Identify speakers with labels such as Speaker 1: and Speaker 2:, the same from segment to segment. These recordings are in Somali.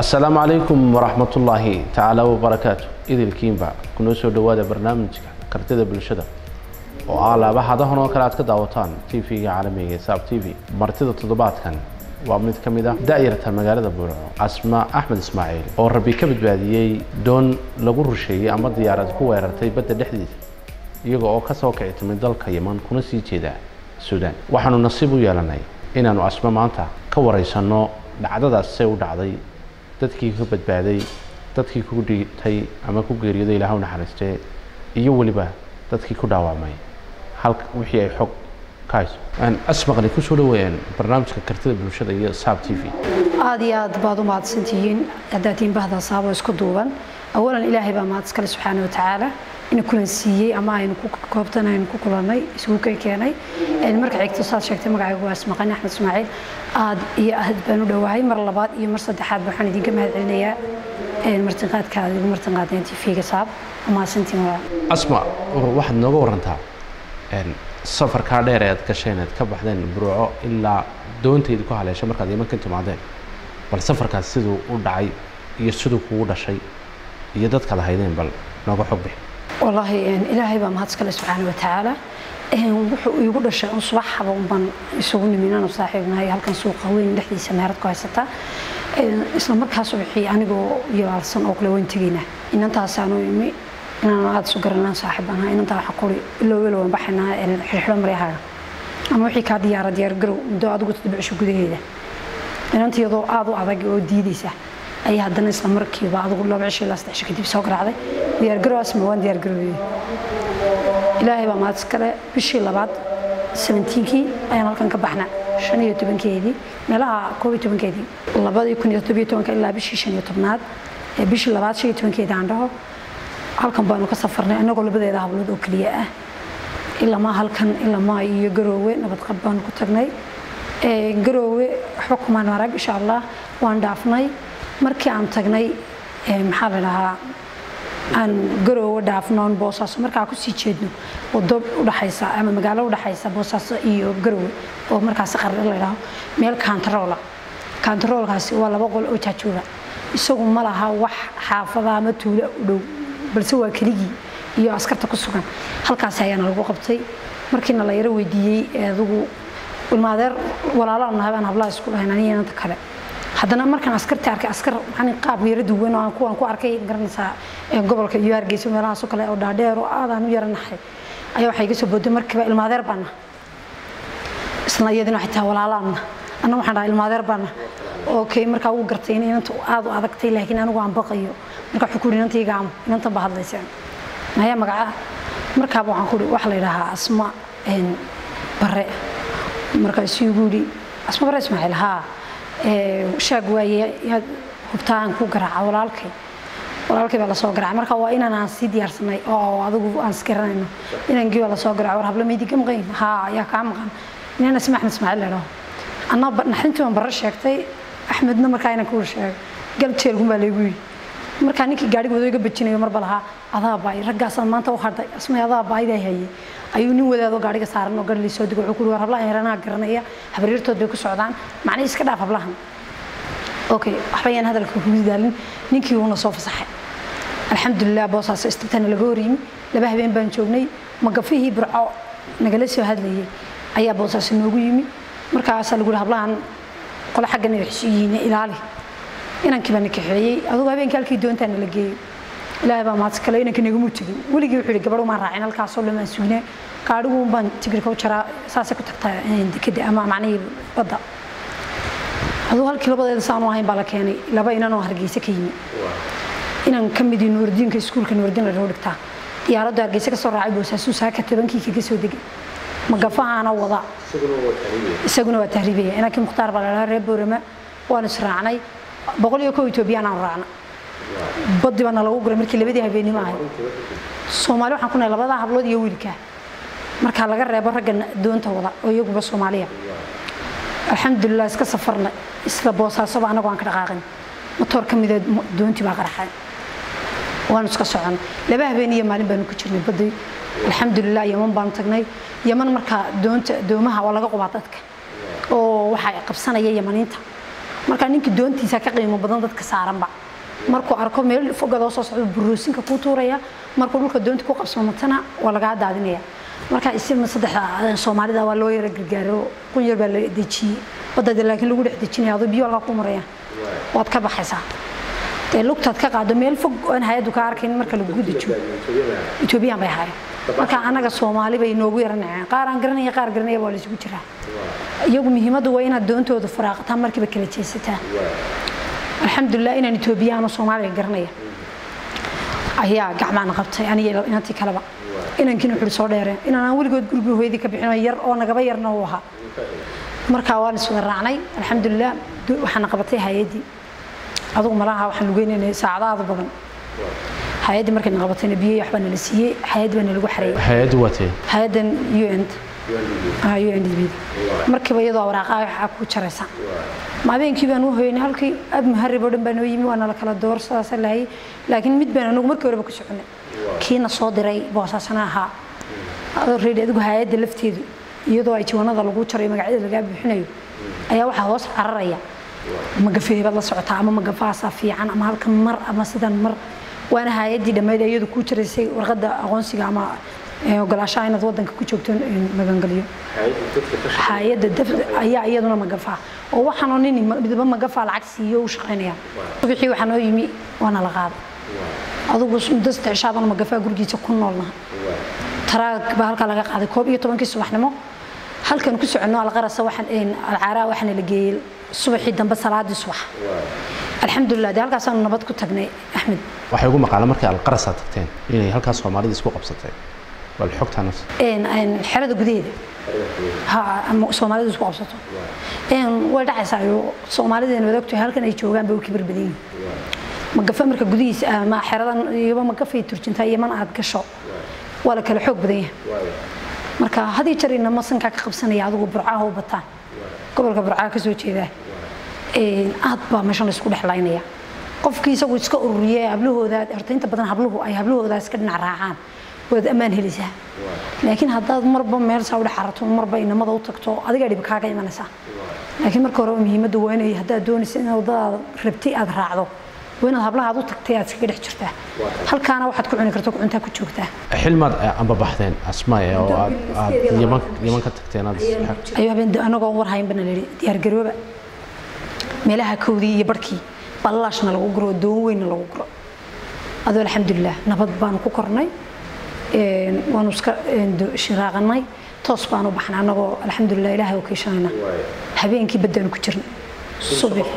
Speaker 1: asalaamu calaykum waraxmatullaahi tacaala wabarakaatu idilkiinba kunoo soo dhowaada barnaamijka kartida bulshada oo ah laabahadahan oo kale aad ka daawataan tv-ga caalamiga ee saab t v martida toddobaadkan waa mid ka mid ah da'yarta magaalada buurco asma axmed ismaaciil oo rabbi ka badbaadiyey doon lagu rusheeyey ama diyaarad ku weerartay badda dhexdiisa iyaga oo kasoo kici timid dalka yeman kuna sii jeeda suudaan waxaanu nasiib u yeelanay inaanu asma maanta ka waraysanno dhacdadaas say u dhacday dadkii ka badbaaday dadkii ku dhigtay ama ku geeriyooday ilaah u naxariistee iyo weliba dadkii ku dhaawacmay halka wixii ay xog ka hayso asmaqni kusoo dhaweeyaan barnaamijka kartida bulshada iyo saab t v
Speaker 2: aad iyo aad baad u mahadsantihiin haddaad tihiin bahda saabo isku duuban awalan ilaahay baa mahad iskale subxaana wa tacaala ina kulan siiyey ama aynu ku koobtan aynu ku kulannay isugu kay keenay marka xigto saad sheegtay magacaygu waa ismaqani axmed ismaaciil aad iyo aad baan u dhowahay mar labaad iyo mar saddexaad waxaan idinka mahad celinayaa martinqaadka aad igu martinqaadeen tv-ga saab mahadsantiin walaa
Speaker 1: asma waxaad nooga warantaa safarkaa dheer ee aad gasheen aad ka baxdeen buruuco ilaa doontayda ku haleeshay markaad yeman ka timaadeen bal safarkaas siduu u dhacay iyo siduu kugu dhashay iyo dadkaad haydeen bal nooga xog bixi
Speaker 2: wallaahi ilaahay baa mahad iskale subxaana wa tacaala wuxuu iigu dhashay un subaxaba unbaan isugu nimin aanu saaxiibnahay halkan suuqa weyn dhexdiisa meherad ku haysata isla markaas wixii anigoo yalaalsan oo kale waan tegaynaa inantaasaanu imi inaan aada isu garanaan saaxiib ahaa inantaa waxa kuri ilow ilow aan baxaynaa xirxidho maryahaaga ama wixii kaa diyaara diyaar garow muddo adigu toddobicisho gudaheeda inantiyadoo aada u adag oo diidaysa ayaa haddana isla markiiba adigu laba cisho ilaa saddex cisho kadib soo garaacday diyaargarow asma waan diyaargaroobeyey ilaahay baa mahad iskale bishii labaad sabentiinkii ayaan halkan ka baxna shan iyo tobankeedii meelaha koob iyo tobankeedii labadii kun iyo toddobiyo tobanka ilaa bishii shan iyo tobnaad ee bishii labaad shan iyo tobankeedii aan dhaho halkan baanu ka safarnay annagoo labadeeda hablood oo keliya ah ilamaa halkan ilamaa iyo garoowe nabadqab baanu ku tagnay garoowe waxba kumaan arag insha allah waan dhaafnay markii aan tagnay maxaa la dhahaa aan garoowe dhaafnoon boosaaso markaa kusii jeedno wado udhaxaysa ama magaalo udhaxaysa boosaaso iyo garoowe oo markaasi qarre la dhaho meel kaantaroola kaantaroolkaasi waa laba qol oo jaajuura isagu ma laha wax xaafada ama tuula u dhow balse waa keligii iyo askarta ku sugan halkaasi ayaana lagu qabtay markiina la yaro weydiiyey adigu ilmaadeer walaalaan nahay baan hablaha isku dhahayn aniga inanta kale haddana markaan askarta arkay askar maxaa qaab yaro duwan oo aan kuwan ku arkay garanaysaa gobolka iyo hargeysa meelahaas oo kale oo dhaadheer oo aadaan u yaranahay ayaa waxay iga soo booday markiiba ilmaadeer baana isla iyadina waxay tahay walaalaanna anna waxaan dhahay ilmaadeer baana okay markaa wuu gartay in inanta aad u adagtay laakiin anigu aan baqayo marka wuxuu ku yidhi inanta iga amo inantan baa hadlayseen maya magaca markaaba waxaan ku yidhi waxa la yidhaahaa asma bare markaasuu igu yidhi asma bare ismaaciil haa shaag waaye yaad hubtaa aan ku garaaca walaalkay walaalkay baa lasoo garaacay marka waa inaan aan sii diyaarsanay oo adigu aan isgaranayno inankii baa lasoo garaacay war habla maydi ka maqayn haa yaa kaa maqan inaan isma axmed ismaaciil la dhaho anna naxdintii baan barre sheegtay axmedna markaa inaan kuwar sheegay galjeelkun baa laygu yidhi markaa ninkii gaadhiga wado iga bajinayo marba lahaa adaa baay raggaasaan maanta u hadhay asmay adaa baaydaa hayay ayuu nin wadaadoo gaadhiga saaran oo garli soo digo wuxuu ku war hablahan yaranaha garanaya habaryartood bay ku socdaan macnihii iska dhaaf hablahan okay waxba ayaan hadalka kugu daalin ninkii wuuna soo fasaxay alxamdulilah boosaas istibtana laga horyimi laba habeen baan joognay magafihii burco nagala soo hadlayay ayaa boosaas noogu yimi markaasaa lagu yihi hablahan qole xaggana waxsu yihiin ilaali inankii baa na kaxeeyey adugu habeenkii halkii doontaa nala geeyey ilaahay baa mahadsi kale inanka nagamu tegin weligii wuxuu yidhi gabadh umaan raacin halkaasoo dhamaan sugnee gaadhigu baan tigirka u jaraa saasay ku tagtaa dekeda ama macnihii badda adugu halkii labadeeda saanu ahayn baa la keenay laba inanoo hargeysa ka yimi inan ka midii nuurdiinka iskuulka nuurdiin la dhaho dhigtaa diyaaraddu hargeysa ka soo raacay boosaasuu saaka tobankii kaga soo degay magafahaana wada isaguna waa tahriibaya inankii mukhtaar baa la dhahaa reer boorama waanu israacnay boqol iyo kow etoobiyaan aanu raacna baddi baana lagu guray markii labadii habeenimo ahay soomaali waxaan ku nahay labadaa hablood iyo wiilkaa markaa laga reebo ragga doonta wada oo iyaguba soomaaliya alxamdulilah iska safarna isla boosaasoba anagoo aan ka dhaqaaqin motoor ka mida doontii baa qaraxay waanu iska socon laba habeen iyo maalin baanu ku jirnay badday alxamdulilah yaman baanu tagnay yaman markaa doonta doomaha waa laga qubaa dadka oo waxaa qabsanaya yamaniinta marka ninkii doontiisa ka qiimo badan dadka saaranba markuu arko meel fogadoo soo socdo buruusinka kuu tuuraya markuu dhulka doonta ku qabsamatana waa lagaa daadinaya marka isima saddexda soomaalida waa loo yara gargaaro qun yar baa la dejiyey badada laakiin lagu dhex dejinaya adoo biyo halkaa ku maraya waad ka baxaysaa dee lugtaad ka qaado meel fog oon hay-addu ka arkayn marka lagu dejiyo etoobiyaan bay ahaayeen marka anaga soomaali bay noogu yaranayaan qaar aan garanaya qaar garanaya waa la isugu jiraa iyagu muhiimaddu waa inaad doontooda faraaqataan markiiba kala jeesataan alxamdulilah inaan etoobiyaano soomaaliga garanaya ayaa gacmaana qabtay aniga inantii kaleba inankiina wuxuu soo dheereen inaan weligood gurigii hooyadii ka bixin yar oo nagaba yarna uu ahaa markaa waan iswada raacnay alxamdulilah waxaana qabatay hay-addii adugu malaha waxaan lugeynayna saacadaada badan hay-addii markayna qabatayna biyo waxbaa nala siiyey hay-addii baa nalagu xareeyey
Speaker 1: hay-addu waa tee
Speaker 2: hay-addan un un markiiba iyadoo waraaqaa waxaa ku jaraysa habeenkii baan u hoynay halkii ab muharib oo dhan baa noo yimi waa nala kala door sidaasa lahayay laakiin mid baan anagu markii horeba ku soconay kiina soo diray boosaasana ahaa reedi adigu hay-adda lafteedu iyadoo ay jiwanada lagu jarayo magacyada lagaa buuxinayo ayaa waxaa hoos cararaya magafeebaad la socotaa ama magafaasaa fiican ama halkan mar ama sidan mar waana hay-addii dhammayd iyadu kuu jaraysay warqadda aqoonsiga ama ogolaashaha inaad wadanka ku joogto magangeliyo hay-adda ayaa iyaduna magafaa oo waxaanoo nin midba magafaa lacag siiyo u shaqaynaya subixii waxaa noo yimi waana la qaaday adugu muddo saddex cishaabana magafaa gurigiisa ku noolnaha taraag baa halkaa laga qaaday koob iyo tobankii subaxnimo halkan ku soconno alqarasa waxaan alcaaraa waxaana la geeyey subaxii dambe salaadii subax alxamdulilah dee halkaasaanu nabad ku tagnay axmed
Speaker 1: waxay ugu maqaalaan markii alqarasa tagteen inay halkaas soomaalida isku qabsatay bal xogtaan
Speaker 2: xerada gudaheeda soomaalidu isku qabsato way dhacaysaa soomaalideena wad ogtahay halkan ay joogaan bay u kibir badan yihin magafa marka gudihiisa ama xeradan iyoba magafay turjintaa iyo man aad gasho waa la kala xoog badan yahay marka hadii jarina masankaa ka qabsanaya adigu burcaha u bataan gobolka burcaha ka soo jeedaa aad baa meeshan laysku dhexlaynaya qofkii isagu iska ururiye hablahooda horta inta badan habluhu ay hablahooda iska dhinac raacaan waad ammaan helisaa laakiin haddaad marba meel saa udhex arato marba inamada u tagto adigaa dhib kaaga imanaysaa laakiin marka hore muhiimadda waa inay haddaad doonaysa in wadadaada rabtay aad raacdo waa inaad hablahaad u tagtay aad iskaga dhex jirtaa halkaana waxaad ku cuni karto cuntaa ku joogtaa
Speaker 1: xilmaad amba baxdeen asmaaye oo aad aad yaman yaman ka tagteen aad
Speaker 2: ayuu habeen anagoo war hayn bana layidhi diyaargarooba meelaha kowdii iyo barhkii ballaashna lagu guro doon weynna lagu guro adoo alxamdulilah nabad baanu ku kornay waanu iska shiraaqanay toos baanu baxnay annagoo alxamdulilah ilaahay oo kiishanayna habeenkii baddaanu ku jirnay subax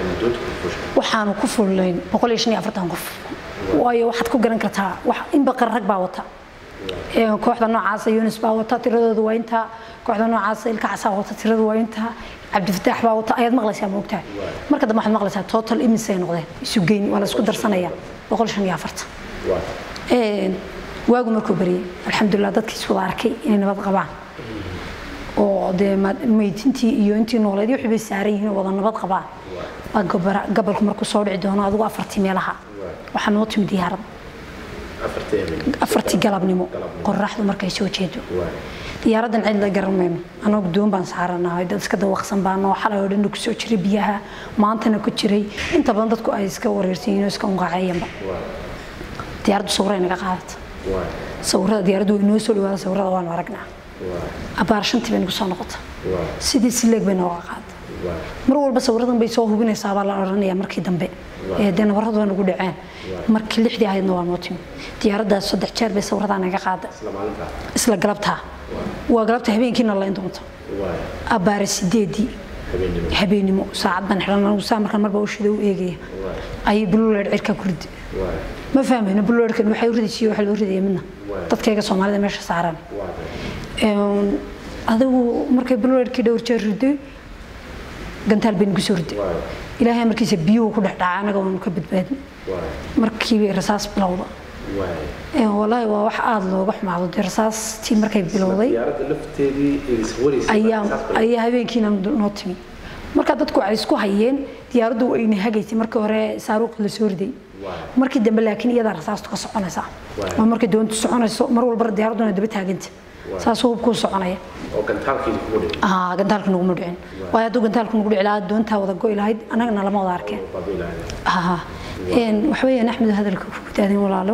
Speaker 2: waxaanu ku fullayn boqol iyo shan iyo afartan qof waayo waxaad ku garan kartaa inba qarrag baa wata kooxda noocaasa yunis baa wata tiradoodu waa intaa kooxda noocaasa ilka casaa wata tiradu waa intaa cabdifataax baa wata ayaad maqlaysaa moogtahay marka dambe waxaad maqlaysaa total imisay noqdeen isu geyn waa la isku darsanaya boqol shan iyo afartan waagu markuu bariyey alxamdulilah dadkii iswada arkay inay nabad qabaan oo dee meydintii iyo intii nooleed wixii bay saaran yihiin oo wada nabad qabaan baa gabalku markuu soo dhici doono adigu afartii meelaha waxaa noo timi diyaarad afartii galabnimo qoraxdu markay soo jeedo diyaaraddan cid la garan mayno anoo doon baan saaranahay dad iska dawaqsan baan oo xalay oo dhan ku soo jiray biyaha maantana ku jiray inta badan dadku ay iska wareersan yihiin oo iska unqaaceeyanba diyaaraddu sawray naga qaadata sawirada diyaaraddu way noo soo dhawaada sawirada waanu aragnaa abaar shantii bay nagu soo noqota sidii sileeg bay nooga qaada mar walba sawiradan bay soo hubinaysaa baa la odhanaya markii dambe ee dee nabaradu waa nagu dhaceen markii lixdii ahaydna waa noo timi diyaaraddaas saddex jeer bay sawiradaa naga qaada isla galabtaa waa galabta habeenkiina layn doonto abaare sideedii habeenimo saacad baan xidhan anigu saa markaan marba ushida u eegaya ayay bululeed cirka ku ridi ma fahmayno bululeedkan waxay u ridaysiyo waxa loo ridaya midna dadkayga soomaalida meesha saaran adigu markay bululeedkii dhowr jeer riday gantaal bay nagu soo riday ilaahay markiisa biyuhu ku dhex dhacay anaga waanu ka badbaadin markiibay rasaas bilowda walaahi waa wax aada looga xumaado dee rasaastii markay bilowday ayaa habeenkiina noo timi marka dadku waxay isku hayeen diyaaraddu ayna hagaysay markii hore saaruuqi la soo riday markii dambe laakiin iyadaa rasaastu ka soconaysa waa markay doontu soconayso mar walba diyaaradduna daba taaganta saasuu hubkuu soconaya
Speaker 1: oo gantaalkii kugu dhigay
Speaker 2: aa gantaalka naguma dhicin waayo hadduu gantaalka nagu dhici lahaa doontaa wada go'i lahayd annagana lama wada arkeen ها waxweeyaan axmed hadalka ku daadin walaalo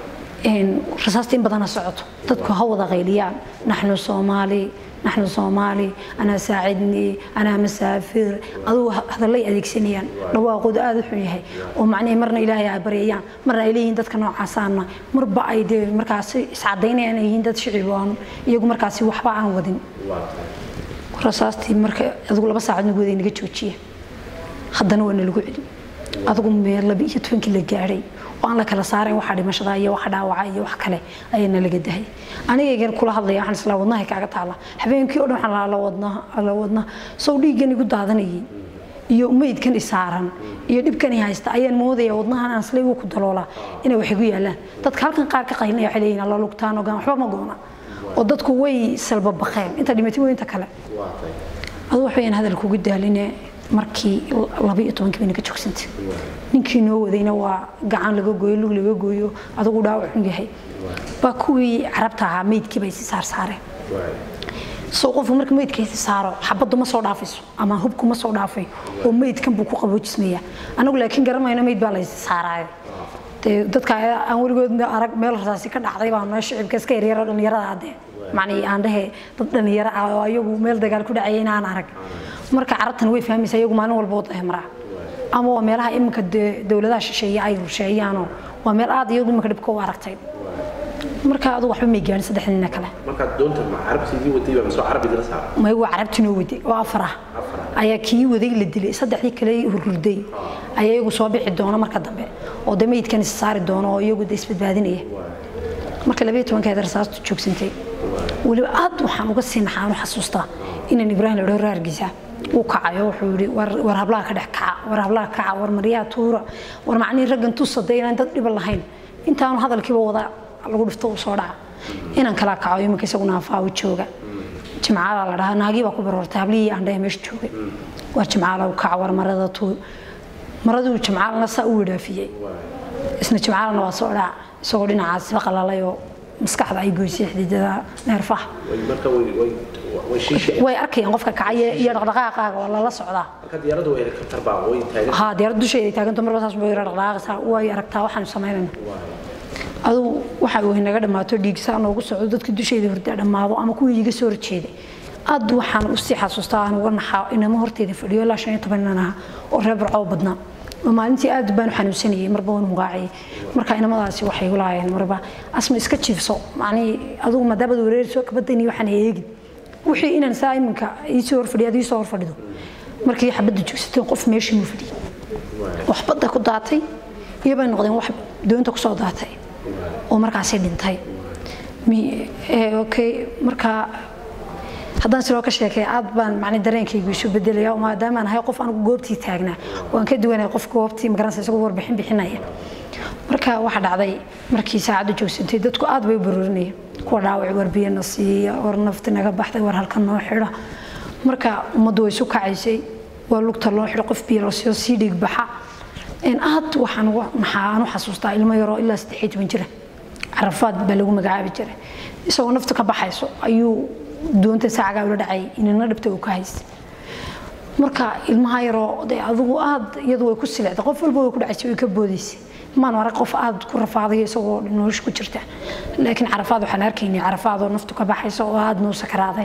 Speaker 2: rasaasta in badana socoto dadku ha wada qayliyaan naxnu soomaali naxnu soomaali anaa saacidni anaa masaafir adugu hadallay adeegsanayaan dhawaaqooda aada u xun yahay oo macnihii marna ilaahay ay baryayaan marna ay leeyihiin dadka noocaasaana marba ay dee markaasi iscadaynayaan ay yihiin dad shicib aan iyagu markaasi waxba aan wadin rasaastii marka adigu laba saacad nagu waday naga joojiya haddana waa nalagu celi adigu meel laba iyo tobankii la gaadhay oo aan la kala saarayn waxa dhimashada iyo waxa dhaawaca iyo wax kale ayaa nalaga dahay anigaygan kula hadlaya waxaan islaa wadnahay kaaga taala habeenkii oo dhan waxaan la wadnaha la wadnaha sow dhiiggan igu daadanayay iyo meydkan isaaran iyo dhibkan i haysta ayaan moodaya wadnahan aan isla igu ku daloolaa inay wax igu yaalaan dadka halkan qaar ka qaylinaya waxay leeyihin alla lugtaan ogaan waxba ma goona oo dadku way salba baqeen inta dhimatay way inta kale adu wax weyaan hadal kugu daaline markii laba iyo tobankii bayna ka joogsantay ninkii noo wadayna waa gacan laga gooyo lug laga gooyo adigu dhaawac xun yahay baa kuwii carabta ahaa meydkii bay si saar saareen soo qofku marka meydkiisa saaro xabaddu ma soo dhaafayso ama hubku ma soo dhaafay oo meydkan buu ku qaboojismaya anagu laakiin garamayno meyd baa laysi saaraayo dee dadka aan weligood arag meel rasaasi ka dhacday baa meesha shicibka iska yaryaro dhallinyarada haddee macnii aan dhehe dad dhallinyaro ah oo ayagu meel dagaal ku dhacaya inaan arag marka carabtan way fahmaysa iyagu maalin walba wada maraa ama waa meelaha iminka dowladaha shisheeye ay rusheeyaanoo waa meel aad iyagu iminka dhibka u aragtay marka adigu waxba may gaarin saddex nina kale
Speaker 1: markaad doonta ma carabtigii waday baa masoo carabi dila saara
Speaker 2: may waa carabtii noo waday oo afar ah ayaa kii waday la dilay saddexdii kale hurhurday ayaa iyagu soo bixi doona marka dambe oo de meydkan is saari doono oo iyagu de isbadbaadinaya marka labaiyo tobankeed rasaastu joogsantay weliba aad waxaan uga sii naxaan u xasuustaa inaan ibraahim la dhaho raargiisa uu kacayo wuxuu yidhi war hablaha ka dhex kaca war hablaha kaca war maryaha tuura war macnihii raggan tusada inaan dad dhiban lahayn intaanu hadalkiiba wada lagu dhifto uu soo dhaca inaan kala kaco iminka isaguna afaawo jooga jimcaala la dhahaa naagii baa ku barortay hablihii aan dhahe meesha joogay war jimcaala u kaca war marada tuur maraduu jimcaalana saa u wadhaafiyey isna jimcaalana waa soo dhaca isagoo dhinacaasiba qalalay oo maskaxda ay goysay xididada neerfaha
Speaker 1: marka way way way shiisha
Speaker 2: way arkayaan qofka kacaya iyo dhaqdhaqaaqaaga waa lala socdaa
Speaker 1: marka diyaaraddu way helikabtar baa way taagan
Speaker 2: haa diyaarad dusheeda ay taaganto marba saas bay dhaqdhaqaaqaysaa way aragtaa waxaanu samaynayna adugu waxa uu naga dhammaato dhiigsaa noogu socdo dadka dusheeda hurdaa dhammaado ama kuwii iga soo horjeeday aad waxaan usii xasuustaa aan uga naxaa inama horteeda fadhiyo ilaa shan iyo toban nin aha oo reer barcoo badnaa oo maalintii aad baan u xanuunsanayay marba waan mugaacayay marka inamadaasi waxay igu laayeen marba asma iska jiifso macnihii adugu maadaamad wareerso kabadani waxaan eegin wixii inaan saa iminka iisoo horfadhiyo ad iisoo horfadhido markii xabadda joogsateen qof meeshii muu fadhiyay wax badda ku daatay iyo bay noqdeen wax doonta kusoo daatay oo markaasi dhintay okay marka haddaan siloo ka sheekay aad baan macni dareenkaygu isu bedelaya maadaamaan ahay qof anigu goobtii taagnaa waan ka duwanay qof goobtii magaranaysa isagoo warbixin bixinaya marka waxaa dhacday markii saacaddu joogsantay dadku aad bay u baruurinayeen kuwa dhaawac war biyana siiya war nafti naga baxday war halkan noo xidha marka ummaddu way isu kacaysay waa lugta loo xidho qof biyo lasoo sii dhiig baxa aad waxaan ugu maxaa aan u xasuustaa ilmo yaroo ilaa saddex iyo toban jira carafaad baa lagu magacaabi jiray isagoo naftu ka baxayso ayuu doonta saacagaa ula dhacay inana dhibta uu ka haystay marka ilmaha yaroo dee adigu aad iyadu way ku silecday qof walba way ku dhacaysay way ka boodaysay maan arag qof aad ku rafaadayo isagoo nolosha ku jirta laakiin carafaad waxaan arkaynay carafaad oo naftu ka baxayso oo aad noo sakaraaday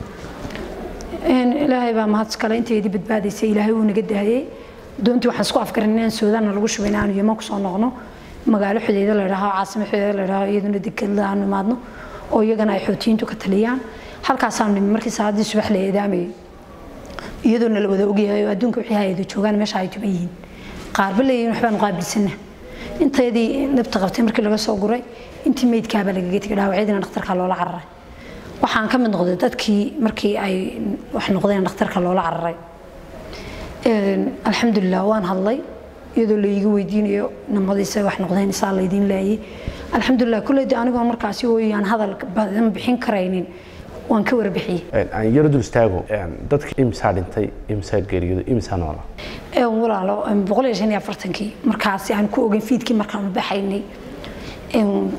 Speaker 2: ilaahay baa mahad kale inteedii badbaadaysay ilaahay wuu naga daayay doontii waxaan isku afgarin inaan suudaanna lagu shubay inaanu yeman kusoo noqno magaalo xudeeda la idhaaho caasimo xudeeda la idhaaho iyaduna dekadla aanu imaadno oo iyagana ay xootiyiintu ka taliyaan halkaasaanu nimi markii saacadii subax la eedaamayay iyadoona la wada ogyahay oo adduunka wixii hayada joogaan meesha ay tuban yihiin qaarba leeyihin waxbaanu qaabilsana intayadii dhabta qabtay markii laga soo guray intii meydkaabaa lagaga tegay dhaawacyadiina dhakhtarka loola cararay waxaan ka mid noqday dadkii markii ay wax noqdeen dhakhtarka loola cararay alxamdulilah waan hadlay iyadoo laiga weydiinayo namadiisa wax noqdeen isaa laydiin laayay alxamdulilah kulleydi anigoo markaasi ooyaan hadal badan bixin karaynin waan ka warbixiyey
Speaker 1: aan yaro dul istaago dadka imsaa dhintay imsaa geeriyooday imsaa noola
Speaker 2: walaalo boqol iyo shan iyo afartankii markaasi aan ku ogeyn fiidkii markaan u baxaynay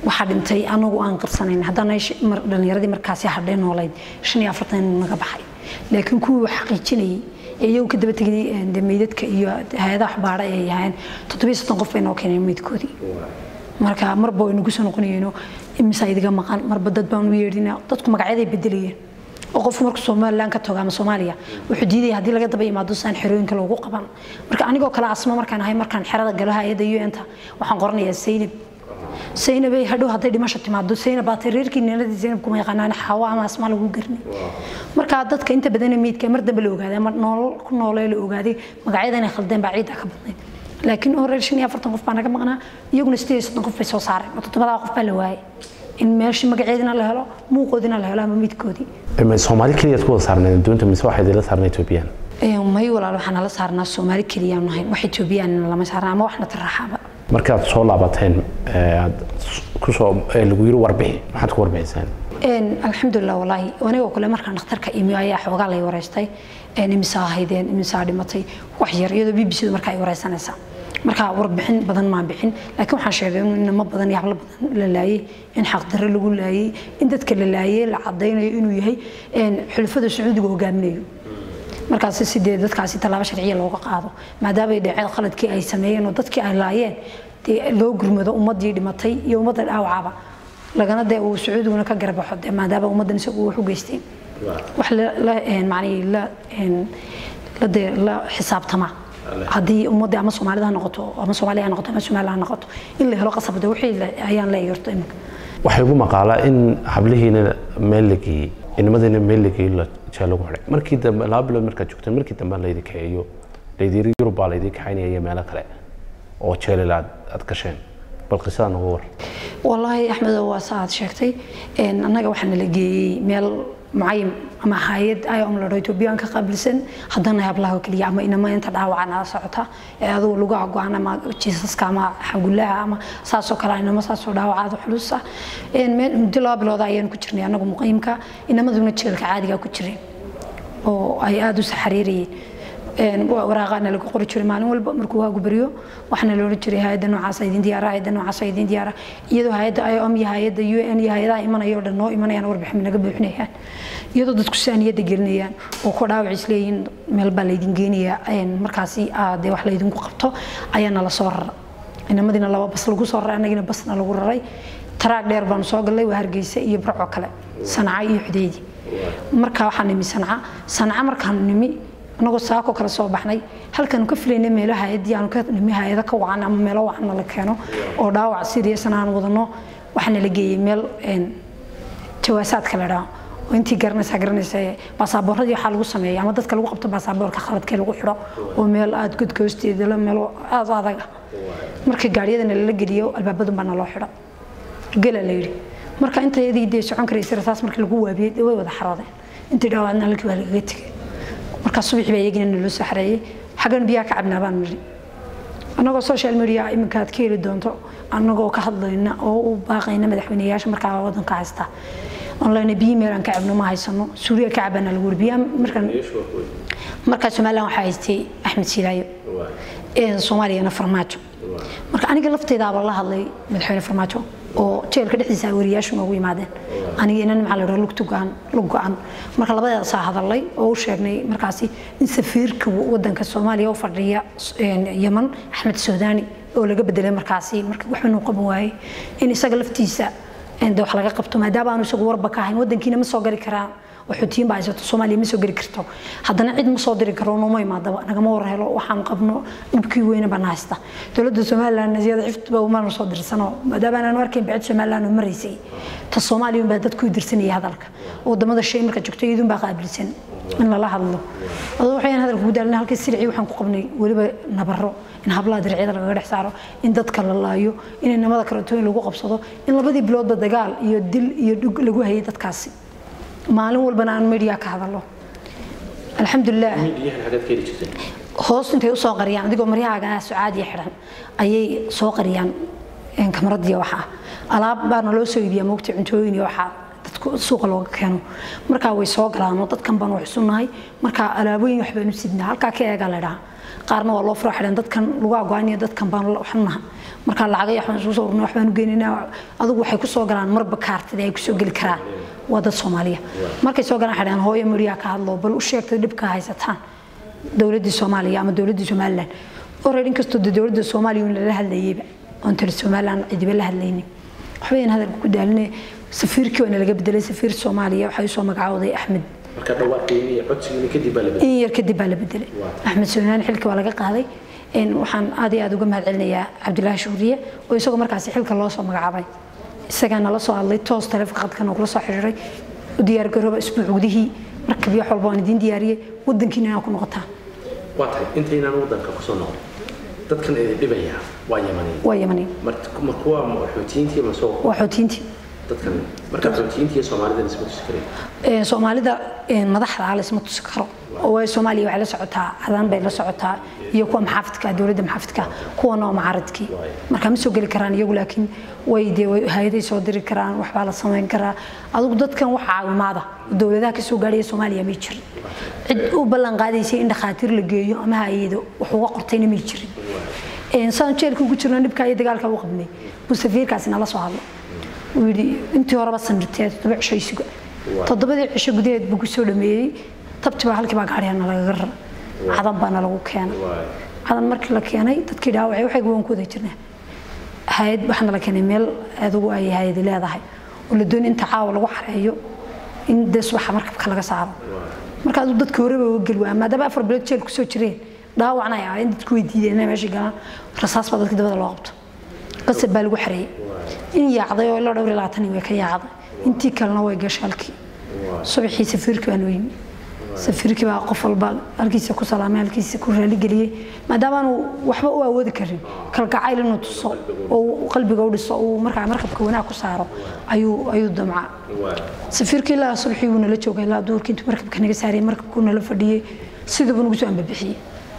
Speaker 2: waxaa dhintay anagu aan qarsanayn haddana dhallinyaradii markaasi hadhay noolayd shan iyo afartan naga baxay laakiin kuwii wax xaqiijinayay ee iyagu ka daba tegay de meydadka iyo hay-adaha waxbaadha ay ahaayeen toddobiyo soddon qof bay noo keeneen meydkoodii marka marba way nagu soo noqonayeenoo imisa idiga maqan marba dad baan u yeedhina dadku magacyaday bedelayeen oo qofku markuu somalilan ka tago ama soomaaliya wuxuu diidaya haddii laga daba imaado saan xerooyinka loogu qaban marka anigoo kale asma markaan ahay markaan xerada galo hay-adda un-ta waxaan qoranayaa saynab saynabay hadhow hadday dhimasho timaado saynab baatay reerkii ninadii saynab kuma yaqaanaan xawa ama asmaa lagu garnay marka dadka inta badan meydka mar dambe la ogaaday ama noolol ku noolee la ogaaday magacyada inay khaldeen baa ciidda ka badnayd laakiin oo reer shan iyo afartan qof baa naga maqnaa iyaguna sideed iyo soddon qof bay soo saareen oo toddobadaa qof baa la waayay in meeshii magaceedina la helo muuqoodina la helo ama midkoodii
Speaker 1: soomaali keliyaad ku wada saarnayd doonta mise waxaad ila saarnay etoobiyaan
Speaker 2: may walaal waxaa nala saarnaa soomaali keliyaan nahayn wax etoobiyaanina lama saarna ama waxna taraxaaba
Speaker 1: markaad soo laabateen aad kusoo lagu yiri warbixi maxaad ku warbixiseen
Speaker 2: alxamdulilah walaahi anigoo kale markaan dhakhtarka imi ayaa xoogaa lay wareystay imisaa haydeen imisaa dhimatay wax yar iyadoo b b c du marka ay wareysanaysaa marka warbixin badan maan bixin laakiin waxaan sheegay in inamo badan iyo hablo badan la laayay in xaqdarre lagu laayay in dadka la laayay la cadaynayo inuu yahay xulafada sacuudiga hogaaminayo markaasi sidee dadkaasi tallaabo sharciya looga qaado maadaama ay dhaceen khaladkii ay sameeyeen oo dadkii ay laayeen dee loo gurmado ummaddii dhimatay iyo ummadda dhaawacaba lagana dee uu sacuudiguna ka garbaxo dee maadaama ummaddan isagu wax u geysteen wax la macnii la la dee la xisaabtama haddii ummadda ama soomaalida ha noqoto ama soomaaliya ha noqoto ama somaliya ha noqoto in la helo qasabda wixii ayaan leeyahay horta imika
Speaker 1: waxay ugu maqaalaa in hablihiina meel la geeyey inamadiina meel la geeyey jeel lagu xidhay markii dambe laba bilood markaad joogteen markii dambe laydi kaxeeyo laydiri yurub baa laydi kaxaynaya iyo meelo kale oo jeelil aad aad gasheen bal qisadaa nooga war
Speaker 2: wallaahi axmedo waa sa aad sheegtay annaga waxaa nala geeyey meel mucayin ama hay-ad iom ladho etoobiyaan ka qaabilsan haddana hablaha keliya ama inama inta dhaawaca nala socota ee adugu lugaha go-an ama jiisaska ama xagulaha ama saasoo kale inamo saasoo dhaawacaada culus ah muddo laba bilooda ayaanu ku jirnay annagu muqiimka inamaduna jeelka caadiga ku jireen oo ay aada u saxariirayeen waraaqaana lagu qori jiray maalin walba markuu waagu baryo waxaana la odhan jiray hay-adda noocaasa idin diyaara hay-adda noocaasa idin diyaara iyadoo hay-adda iom iyo hay-adda u n iyo hay-adaha imanaya oo dhan noo imanayaan warbixin naga buuxinayaan iyadoo dadku sidaa niyadda gelinayaan oo ku dhaawac isleeyihiin meel baa laydin geenayaa markaasi dee wax laydinku qabto ayaa nala soo rara inamadiina laba bas lagu soo raray annagiina basna lagu raray taraag dheer baanu soo gallay waa hargeysa iyo barco kale sanca iyo xudeydi marka waxaan nimi sanca sanca markaanu nimi anagoo saako kale soo baxnay halkaanu ka filaynay meelo hay-adii aanu ka nimi hay-ada ka wacan ama meelo wacanna la keeno oo dhaawac siriyasan aan wadano waxaana la geeyey meel jawaasaadka la dhaho oo intii garanaysaa garanaysa baasaaboorradii waxaa lagu sameeya ama dadka lagu qabto baasaaboorka khaladkee lagu xidho oo meel aada godka hoosteeda la meel aada adag ah markii gaadhiyadana lala geliyo albaabadun baa naloo xidho gela la yidhi marka intayadii dee socon karaysa rasaas markii lagu waabiyey way wada xaroodeen intii dhaawacna halkii baa lagaga tegay markaa subaxii baa iyagina naloo soo xareeyey xaggan biyaha ka cabnaa baan nidhi annagoo social media iminka aad ka heli doonto annagoo ka hadlayna oo u baaqayna madaxweyneyaasha markaa wadanka haysta online biyo meel aan ka cabno ma haysano suuriya ka cabana lagu biya markaan markaa somaliland waxaa haystay axmed silaayo soomaaliyana farmaajo marka aniga lafteydaaba la hadlay madaxweyne farmaajo oo jeelka dhexdiisa wariyaashu noogu yimaadeen aniga inan maxaa la dhaha lugtu go-an lug go-an marka labadeedasaa hadalay oo u sheegnay markaasi in safiirka wadanka soomaaliya u fadhiya yaman axmed suudaani oo laga bedelay markaasi marka waxba nuu qaban waayey in isaga laftiisa de wax laga qabto maadaama aanu isagu warba ka ahayn wadankiina ma soo gali karaan oo xuutiyiin baa haysato soomaaliya ma soo geli karto haddana cid ma soo diri karo nooma imaadaba nagama war helo waxaan qabno dhibkii weyne baan haysta dowladda somaliland nasiyada ciftba umaanu soo dirsano maadaama aanu arkayn bacid somaliland oo maraysay ta soomaaliya baa dadku dirsanaya hadalka wadamada shay marka joogto iyadun baa qaabilsan in lala hadlo adoo waxayaan hadalka ku daalina halkii silci waxaan ku qabnay weliba nabaro in hablaha dircyada lagaga dhex saaro in dadka la laayo in inamada karatooyin lagu qabsado in labadii biloodba dagaal iyo dil iyo dhug lagu hayay dadkaasi maalin walbana aan media ka hadalo alxamdulilah hoos intay usoo qariyaan adigoo maryahaaga sucaadiya xidhan ayay soo qariyaan kamaradii waxaa alaab baana loo soo iibiyaa moogta cuntooyin iyo waxaa suuqa looga keeno markaa way soo galaan oo dadkan baan wax sunahay markaa alaabooyin wax baynu sidnaa halkaa ka eegaa la dhaha qaarna waa loo furo xidhan dadkan lagu agoaniyo dadkan baan waxnaha markaa lacagay waxbaan isugu soo urna waxbaan geynaynaa adigu waxay kusoo galaan marba kaartida ay kusoo geli karaan waa dad soomaaliya markay soo galaan xidhan hooyo mariyaa ka hadlo bal u sheegtay dhibka haysataan dowladdii soomaaliya ama dowladdii somaliland oreer inkastoo de dowladda soomaaliya un lala hadlayeyba oon tali somaliland cidiba la hadlaynin waxbayan hadalka ku daaline safiirkii waana laga bedelay safiir soomaaliya waxaa usoo magacaawday axmed
Speaker 1: marka dhawaaqeynii iyo codsigiina kadib baa la bedelay
Speaker 2: in yar kadib baa la bedelay axmed soonaan xilka waa laga qaaday waxaan aad iyo aad uga mahad celinayaa cabdilaahi shuuriye oo isagoo markaasi xilka loo soo magacaabay isagaa nala soo hadlay toos taleefanka qadkan oo kula soo xiriiray u diyaargarooba isbuuc gudihii markab iyo wax walba waan idiin diyaariyey wadankiina inaa ku noqotaan
Speaker 1: waa tahay intaynaan wadanka kusoo noqon dadkan idin dhibaya waa yamaniin
Speaker 2: waa yamaniin
Speaker 1: ma kuwa xoutiyiintii ma soo
Speaker 2: waa xoutiyiintii
Speaker 1: dadkan marka xoutiyiintii iyo soomaalida isma tusi kareen
Speaker 2: soomaalida madaxda ah laysma tusi karo oo way soomaaliya waxay la socotaa cadan bay la socotaa iyo kuwa maxaafidka dowladda maxaafidka kuwana oo mucaaradkii marka ma soo geli karaan iyagu laakiin way dee hay-aday soo diri karaan waxbaa la samayn karaa adigu dadkan wax caawimaada dowladaha kasoo gaadhaya soomaaliya may jirin cid u ballan qaadaysay in dhakhaatiir la geeyo ama hay-ado wax uga qortayna may jirin saan jeelka ugu jirno dhibka iyo dagaalka u qabnay buu safiirkaasi nala soo hadlo uu yidhi intii horeba sanirtee toddoba cisho isuga toddobadii cisho gudaheed buu kusoo dhameeyey tabtibaa halkii baa gaadhiyana lagaga rara cadan baana lagu keenay cadan markii la keenay dadkii dhaawacay waxay waan ku wada jirnaa hay-ad waxaana la keenay meel adugu ay hay-adi leedahay oo la doonay inta caawa lagu xareeyo in dee subaxa markabka laga saaro marka aduu dadka horeba uga geli waa maadaama afar bilood jeel kusoo jireen dhaawacna ay ahayn dadku way diideen inay meesha galaan rasaas baa dadka dabada loo qabto qasab baa lagu xareeyey in yaacday oo ilaa dhowr iyo labaatan way ka yaacday intii kalena way gashay halkii subaxii safiirkii baa noo yimi safiirkii baa qof walba halkiisa ku salaamay halkiisa ku raaligeliyey maadaama aanu waxba u awoodi karin kalgacayl inuu tuso oo qalbiga u dhiso uu markaa markabka wanaag ku saaro ayuu ayuu damca safiirkii ilaa subaxii wuu nala joogay ilaa duurkii intuu markabka naga saarayay markabkuu nala fadhiyey sidiibuu nagu soo ambabixiyey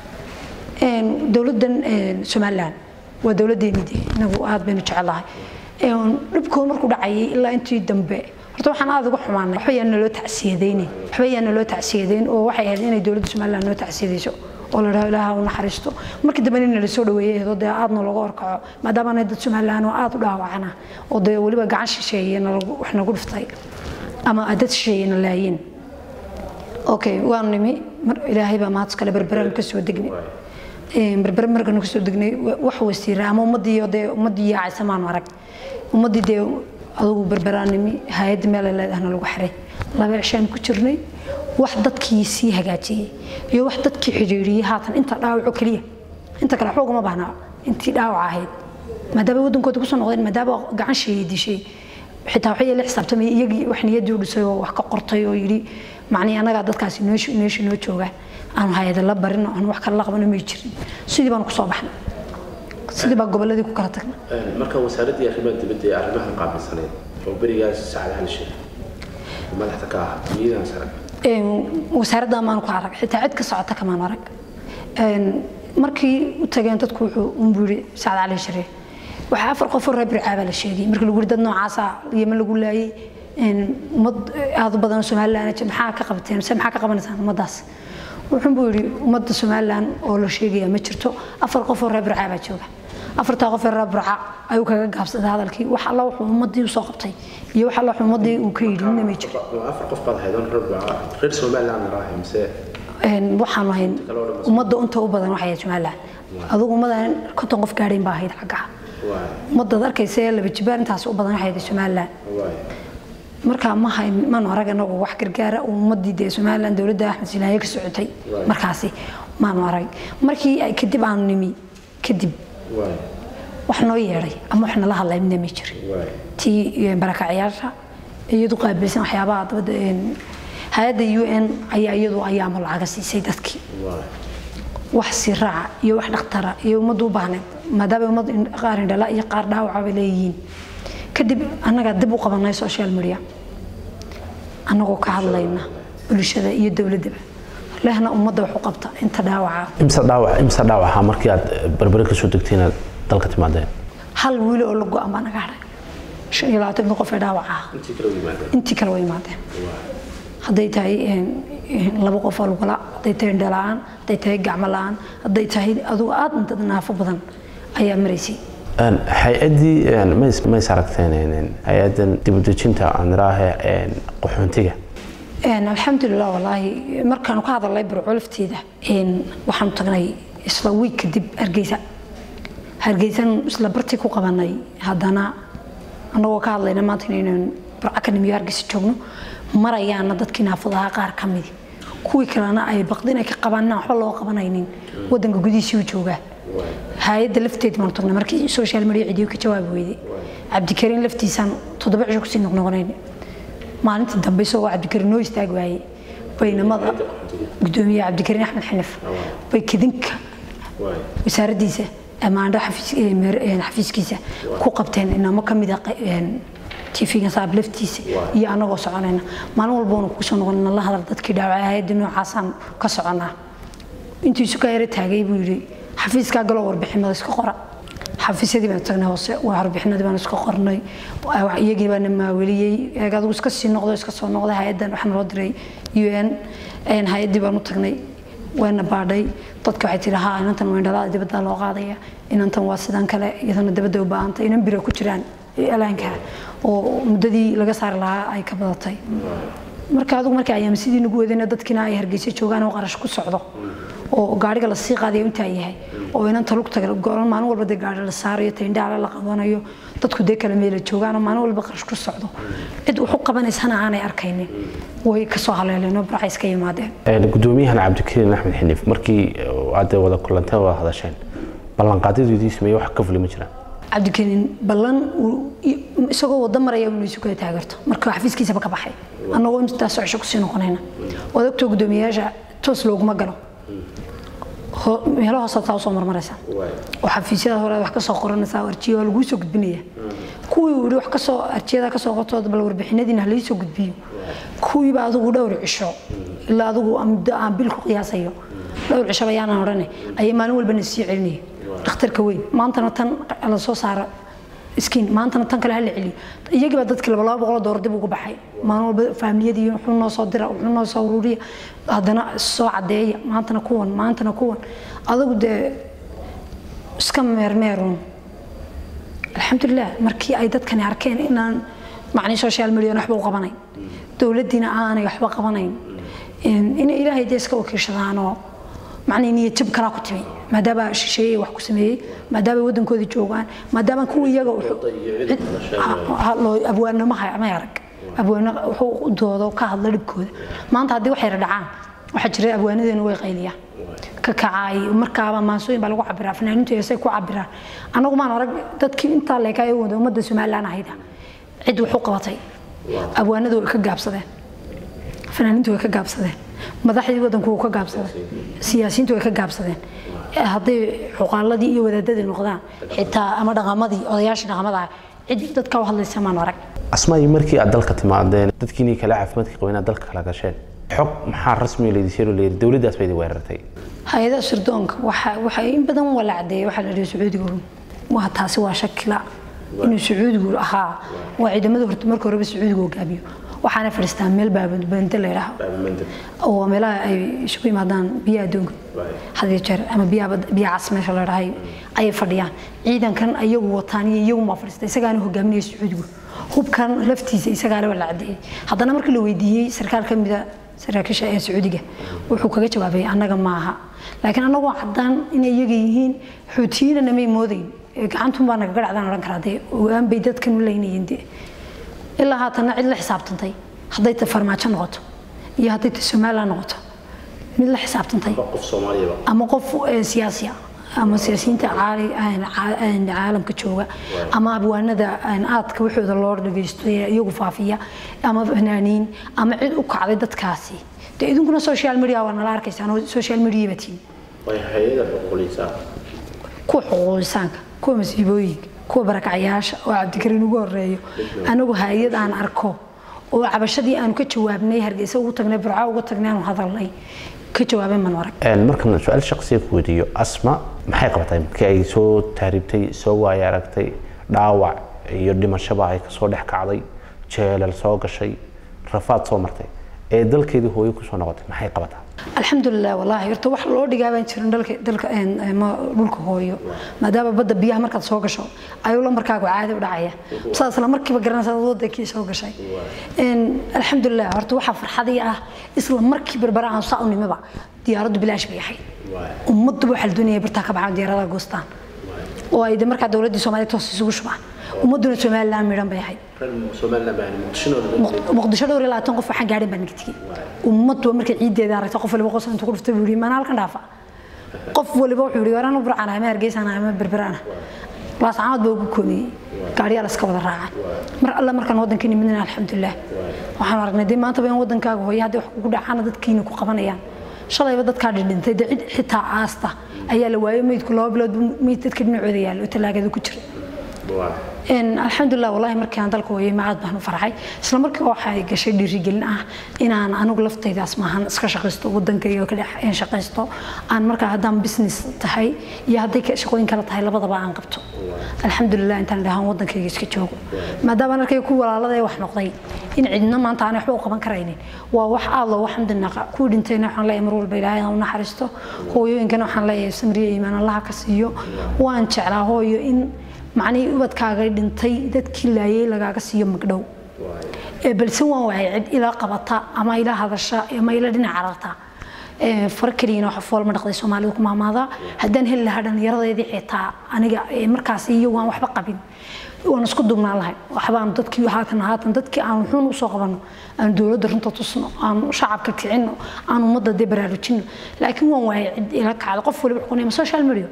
Speaker 2: dowladdan somaliland waa dowladdeeni de inagu aad baynu jecelahay dhibkooda markuu dhacayay ilaa intii dambe horta waxaan aad uga xumaanay waxba yaan naloo tacsiyadaynin waxba yaan naloo tacsiyadayn oo waxay ahayd inay dowladda somaliland noo tacsiyadayso oo la dhaho ilaaha u naxariisto markii dambe in nala soo dhaweeyay eedoo dee aadna looga horkaco maadaama anay dad somaliland oo aad u dhaawacana oo dee weliba gacan shisheeye wax nagu dhiftay ama dad shisheeye na laayeen okay waanu nimi ilaahay baa mahad kale berberaan ka soo degnay berber markanu kasoo degnay wax wasiira ama ummadii dee ummadii yaacaysa maanu arag ummadii dee adugu berberaanimi hay-adda meelay leedahna lagu xiray laba cishaan ku jirnay wax dadkii sii hagaajiyey iyo wax dadkii xidhiiriyey haatan inta dhaawaco keliya inta kale waxba ugama baahnaa intii dhaawac ahayd maadaama wadankooda kusoo noqdeen maadaama gacan sheeyay dishay xitaa waxay la xisaabtamay iyagii wax niyaddii u dhisay oo wax ka qortay oo yidhi macnii annagaa dadkaasi meesha noo jooga aanu hay-ada la barin aanu wax kale la qabano may jirin sidii baanu kusoo baxnay sidii baa gobolladii ku kala tagnay
Speaker 1: marka wasaaraddii arrimaha dibadda ee arrimahan qaabilsaneed oo berigaas sacad hal shir madaxda ka ah miyidan sare
Speaker 2: wasaaradda maanu ku arag xitaa cid ka socota kamaanu arag markii u tageen dadku wuxuu unbuu yidhi sacad cali shire waxaa afar qof oo reer bircaabaa la sheegay markii lagu yidhi dad noocaasa yeman lagu laayay ummad aad u badan somaliland maxaa ka qabteen mise maxaa ka qabanaysaan ummaddaas wuxuun buu yidhi ummadda somaliland oo la sheegaya ma jirto afar qof oo reer burca baa jooga afartaa qof ee reer burca ayuu kaga gaabsaday hadalkii wax alla wuxuu ummaddii usoo qabtay iyo wax alla wuxuu ummaddii uu ka yidhi nina may jiro
Speaker 1: afar qof baad haydan reer burca reer somaliland raahay mise
Speaker 2: waxaanu ahayn ummadda unta u badan waxay ahayd somaliland adugu ummadan konton qof gaadhayn baa ahayd xaggaha ummadaad arkaysa ee laba jibaan intaas u badan waxay ahayd somaliland markaa ma hayn maanu arag anagu wax gargaara ummadii dee somaliland dowladda axmed silaaye ka socotay markaasi maanu arag markii ay kadib aanu nimi kadib wax noo yeedhay ama wax nala hadlay midna ma jirin tii barakacyaasha iyadu qaabilsan waxyaabaha dabadda hay-adda u n ayaa iyadu ayaama lacaga siisay dadkii wax siraaca iyo wax dhakhtara iyo ummaddu u baahneed maadaama ummad qaar indhala iyo qaar dhaawaca bay leeyihiin kadib annagaa dib u qabanay social media annagoo ka hadlayna bulshada iyo dowladdaba lehna ummadda wax u qabta inta dhaawaca
Speaker 1: imse dhaawac imse dhaawaca markii aad berbere ka soo degtay inaad dalka timaadeen
Speaker 2: hal wiil oo la go-an baa naga hadhay shan iyo labaatanka qof ee dhaawac ah intii kale way yimaadeen hadday tahay laba qof oo lugala hadday tahay indhala-aan hadday tahay gacmo la-aan hadday tahay adugu aad dad naafo badan ayaa maraysay
Speaker 1: hay-addii mays aragteen hay-addan dibudejinta aaniraahe qaxoontiga
Speaker 2: alxamdulilah walaahi markaanu ka hadalnay burco lafteeda waxaanu tagnay isla wiig kadib hargeysa hargeysan isla bartii ku qabanay haddana annagoo ka hadlayna maanta inaynan burco ka nimiyo hargeysa joogno marayaana dadkii naafadaha qaar ka midi kuwii kalena ay baqdin ay ka qabaan inaan waxba loo qabanaynin wadanka gudihiisii u joogaa hay-adda lafteed baanu tagnay markii social media cidiyo ka jawaabi weyday cabdikariin laftiisaan toddoba cisho kusii noqnoqonayn maalintii dambe isagoo cabdikariin noo istaag waayey baynamada gudoomiye cabdikariin axmed xanif bay kadinka wasaaraddiisa amaandho xafiiskiisa ku qabteen inamo ka mid a tv-ga saab laftiisa iyo anagoo soconayna maalin walboona kugu soo noqonina la hadal dadkii dhaawacay hay-adda noocaasaan ka soconaa intiisu ka yara taagay buu yidhi xafiiskaa galoo warbixinada iska qora xafiisyadii baan tagnay hoose warbixinadii baan iska qornay iyagii baana maaweliyey eeg adigu iska sii noqdo iska soo noqday hay-addan waxaa naloo diray u n hay-addii baan u tagnay waana baadhay dadka waxay tihi haa inantan wayndhalada dibadda loo qaadaya inantan waa sidan kale iyadana dibadda u baahantay inan bira ku jiraan alaanka oo muddadii laga saari lahaa ay ka badatay marka adigu markii ayaama sidii nagu wadayna dadkiina ay hargeysa joogaan oo qarash ku socdo oo gaariga lasii qaadayo intaa yahay oo inanta lugta goran maalin walba dee gaari la saarayo tayndhaala la qabanayo dadku dee kala meela joogaan oo maalin walba qarash ku socdo cid wax u qabanaysana aanay arkaynin way kasoo haleeleen oo barcays ka yimaadeen
Speaker 1: gudoomiyahan cabdikariin axmed xinif markii aad wada kulanteen wada hadasheen ballanqaadyadiisii sameeye wax ka fuli ma jiraan
Speaker 2: cabdikariin ballan isagoo wada maraya inuu isu kala taageerto marka xafiiskiisaba ka baxay annagoo intaas socosho kusii noqonayna waad ogtoo guddoomiyayaasha toos looguma galo meelo hoosaad saa usoo marmaraysa oo xafiisyada hore wax kasoo qoranaysaa arjiya waa laguu soo gudbinaya kuwii uu yihi wax kasoo arjiyada kasoo qotood bal warbixinadiina halii soo gudbiyo kuwiiba adigu dhowr cisho ilaa adigu muddo aan bil ku qiyaasayo dhowr cisho bayaanan odhane ayay maalin walbana sii celinaya dhakhtarka weyn maantana tan la soo saara iskiin maantana tan kale hala celiyo iyagiiba dadkii laba laba boqol doolar dib ugu baxay maalin walba faamiliyadii wuxuu noo soo dira wuxuu noo soo ururiya haddana soo caddeeya maantana kuwan maantana kuwan adigu dee iska meermeerun alxamdulilah markii ay dadkani arkeen inaan macnii social media waxba u qabanayn dowladdiina aanay waxba qabanayn inay ilaahay dee iska wakiishadaanoo macnii niyad jab kalaa ku timi maadaama shisheeye wax ku sameeyey maadaama waddankoodii joogaan maadaama kuwa iyaga abwaanamaha may arag abwaano wuxuu u doodo ka hadla dhibkooda maanta haddii wax yara dhacaan waxaa jira abwaanadeenu way qayliyaan ka kacaay markaaba maansooyin baa lagu cabiraa fanaaniintu heesay ku cabiraan annagu maan arag dadkii intaa leekaay wada ummadda somalilan ahayda cid wax u qabatay abwaanadu way ka gaabsadeen fanaaniintu way ka gaabsadeen madaxdii waddanku wuu ka gaabsaday siyaasiyiintu way ka gaabsadeen hadday xuqaaladii iyo wadaadadii noqdaan xitaa ama dhaqamadii odayaashii dhaqamada cid dadka u hadlaysa maan arag
Speaker 1: asmaayi markii aad dalka timaadeen dadkiinii kale caafimaadka qabay inaad dalka kala gasheen xog maxaa rasmi laydisheero layidhi dowladdaas ba idin weerartay
Speaker 2: hay-adaha sirdoonka waxa waxa in badan waa la cadeeyay waxaa la dhihi sacuudiga run waa taasi waa shakila inuu sacuudigu ahaa waa ciidamada horta marka horeba sacuudiga hoggaamiyo waxaana fadhiistaan meel baababande la yidhaaho oo meelaha ay isugu yimaadaan biyaha adduunka had iyo jeer ama biya cas meesha la dhahay ayay fadhiyaan ciidankan ayagu wataan iyo iyagu maa fadhiista isagaana hogaaminaya sacuudigu hubkan laftiisa isagaana waa la cadeeyey haddana markii la weydiiyey sarkaal ka mida saraakiisha ee sacuudiga wuxuu kaga jawaabay annaga maaha laakiin annagoo caddaan inay iyaga yihiin xuutiyiina namay moodayn gacantun baa nagaga dhacdaan odhan karaa dee ogaan bay dadkan u leynayeen dee ilaa haatanna cid la xisaabtantay hadday ta farmaajo noqoto iyo hadday ta somalilan noqoto mid la xisaabtantay ama qof siyaasiya ama siyaasiyiinta caalamka jooga ama abwaanada aadka waxooda loo dhagaysto ee iyagu faafiya ama fanaaniin ama cid u kacday dadkaasi dee idinkuna social media waa nala arkaysaan oo social media batiin kuwa xuquuqisaanka kuwa masiibooyinka kuwa barakacayaasha oo cabdikariin ugu horeeyo anagu hay-ad aan arko oo cabashadii aanu ka jawaabnay hargeysa ugu tagnay burca uga tagnay aanu hadalnay ka jawaabay man arag
Speaker 1: markan su-aal shaqsiya ku weydiiyo asma maxay qabatay markii ay soo taariibtay soo waaya aragtay dhaawac iyo dhimashaba ay kasoo dhex kacday jeelal soo gashay rafaad soo martay ee dalkeedii hooyo kusoo noqotay maxay qabataa
Speaker 2: alxamdulilah wallaahi horta wax loo dhigaa baan jirin dalka dalka een, een, ma- dhulka hooyo maadaama badda biyaha markaad soo gasho ayuu lambarkaagu caadi u dhacaya saa isla markiiba garanaysa wadankii soo gashay Een, alxamdulilah horta waxaa farxadii ah isla markii berbera aan saa u nimiba diyaaraddu bilaash bay ahayd ummadduba waxaa la doonaya bartaa ka baxaan diyaaradaha goostaan oo ay de markaa dowladdii soomaaliya toos isugu shubaan ummadduna somaliland midhan bay ahayd Muq- muqdisho dhowr iyo labaatan qof waxaan gaadhin baan naga tegey ummaddu markay ciiddeeda aragtay qof waliba qosol intuu ku dhuftay buu yidhi maana halkan dhaafa qof waliba wuxuu yidhi waraan u burcana ama hargeysana ama berberana laascaanood baa ugu kooniyey gaadhiyaa la iska wada raacay mar alla markaan waddanka nimidna alxamdulilah waxaan aragnay dee maantaba in waddankaaga hooya haddii wax kugu dhacaana dadkiina ku qabanayaan shalayba dadkaa dhindhintay dee cid xitaa aasta ayaa la waayay meydku laba bilood buu meyd dadka dhinacooda yaalla oo tallaagada ku jira Een, alxamdulilah wallahi markii aan dalka hooyay ma aad baan u farxay isla markii waxay gashay dhiirigelin ah inaan anigu laftaydaas maahan iska shaqaysto wadankayga ka dhex een shaqaysto aan markaa haddaan business tahay iyo hadday ka- shaqooyin kale tahay labadaba aan qabto alxamdulilah intaan dhahaan wadankayga iska joogo maadaama aan arkay ku walaalada ee wax noqday in cidna maanta aan waxba u qaban karaynin waa wax aad loogu xamdinaqa kuwii dhintayna waxaan leeyahay mar walba ilaahay ha u naxariisto hooyooyinkana waxaan leeyahay samriye iimaan allaha ka siiyo waan jeclaa hooyo in macnihii ubadkaaga dhintay dadkii laayay lagaaga siiyo magdhow ee balse waan waayay cid ila qabata ama ila hadasha ama ila dhinac cararta Ee, far keliyana waxa fool ma dhaqday soomaalidu ku maamaada haddaan heli lahaa dhallinyaradeedii xitaa aniga ee markaas iyo waan waxba qabin waan isku dugnaan lahay waxbaan dadkii haatan haatan dadkii aan wuxuun usoo qabanno aan dowladda runta tusno aan shacabka kicinno aan ummadda dee baraarujinno laakiin waan waayay cid ila kacda qof waliba wuxuu ma social media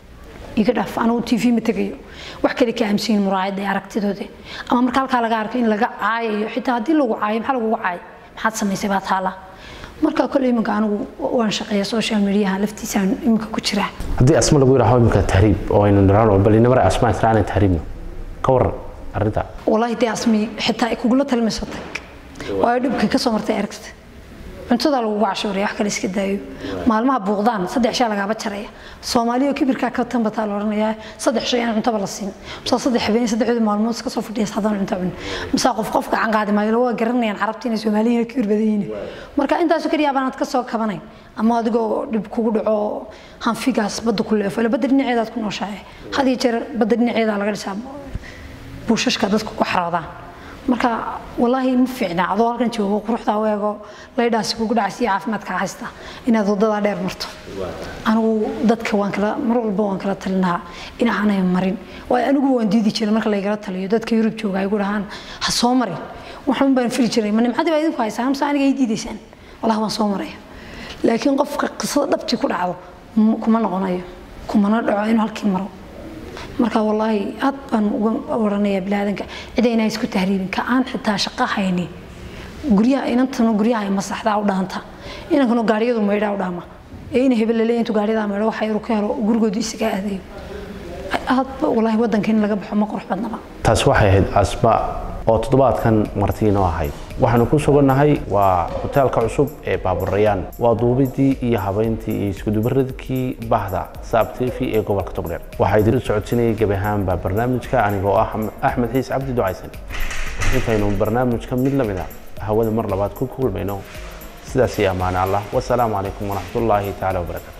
Speaker 2: iga dhaaf anigu tv ma tegayo wax kale ka aaminsan muraayada ee aragtidooda ama marka halkaa laga arko in laga caayayo xitaa haddii lagu caayo maxaa lagugu caayo maxaad samaysay baa taala marka kole iminka anigu waan shaqeeya social mediaha laftiisaan iminka ku jiraa
Speaker 1: haddii asma lagu yidhaaho imika tahriib oo aynu nirano bal inamara asma israanan tahriibno ka waran arrinta
Speaker 2: والله دي اسمي حتى كوغلا تلمساتك waayo dhibka ka soo martay aragta cuntada lagu cashuuraya wax kale iska daayo maalmaha buuqdaan saddex shay lagaaba jaraya soomaaliya kibirka ka tanbataa la oranayaa saddex shay aan cuntaba la siin mise saddex habeen saddexdii maalmood iska soo fadhiya haddaan cunto cun mise qof qof gacan qaadi maayo waa garanayaan carabta inay soomaaliya kibir badan yihiin marka intaas kaliya baanaad ka soo kabanayn ama adigoo dhib kugu dhaco hanfigaas badda ku leefo ila badda dhinaceedaad ku nooshahay had iyo jeer badda dhinaceeda laga dhisaa buushashka dadku ku xaroodaan marka walaahi ma fiicna adoo halkan joogo quruxda u eego laydhaasi kugu dhacaysa iyo caafimaadka haysta inaad wadadaa dheer marto anigu dadka waan kala mar walba waan kala talinahaa in aanay marin waayo anigu waan diidi jiray marka laygala taliyo dadka yurub jooga ay gu dhahaan ha soo marin waxaan baan fili jiray ma nimcadii baa idinku haysaan mise aniga ay diidaysaan walahi waan soo maraya laakiin qofka qisada dhabtii ku dhacdo m- kuma noqonayo kumana dhaco inuu halkii maro marka wallaahi aad baan uga oranayaa bilaadanka cidayna isku tahriibin ka aan xitaa shaqo haynin guryaha inantanu guryaha ay masaxdaa u dhaanta inankanu gaariyadu maydhaa u dhaama ee ina hebel laleeya intuu gaariyadaa maydho waxa yaru ka helo gurigoodu isaga aadayo aad ba wallaahi waddanka in laga baxo ma qurux badnaba
Speaker 1: taasi waxay ahayd asma oo toddobaadkan martiinoo ahayd waxaanu ku sugannahay waa hoteelka cusub ee baaburayaan waa duubidii iyo habayntii iyo iskudubaradkii bahda saab t v ee gobolka togdheer waxaa idin socodsinayay gebi ahaanba barnaamijka anigoo ah axmed xiis cabdi ducaysan intaynu barnaamijka mid la mid a hawada mar labaad ku kulmayno sidaas iyo ammaane allah wasalaamu calaykum waraxmatullaahi tacaala wabarakaatu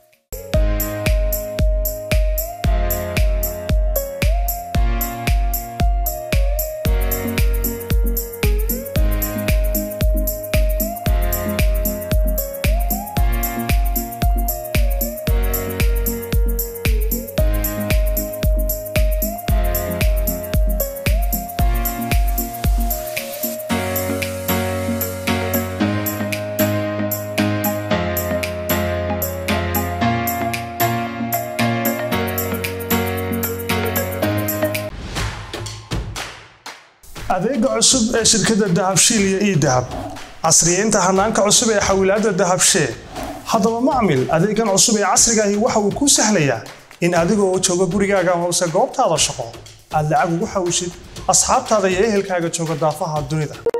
Speaker 3: adeega cusub ee shirkadda dahabshiil iyo idahab casriyeynta hanaanka cusub ee xawilaadda dahabshee haddaba macmil adeegan cusub ee casrigaahi waxa uu kuu sahlayaa in adigoo jooga gurigaaga hoose goobtaada shaqo aad lacag ugu xawishid asxaabtaada iyo ehelkaaga jooga daafaha dunida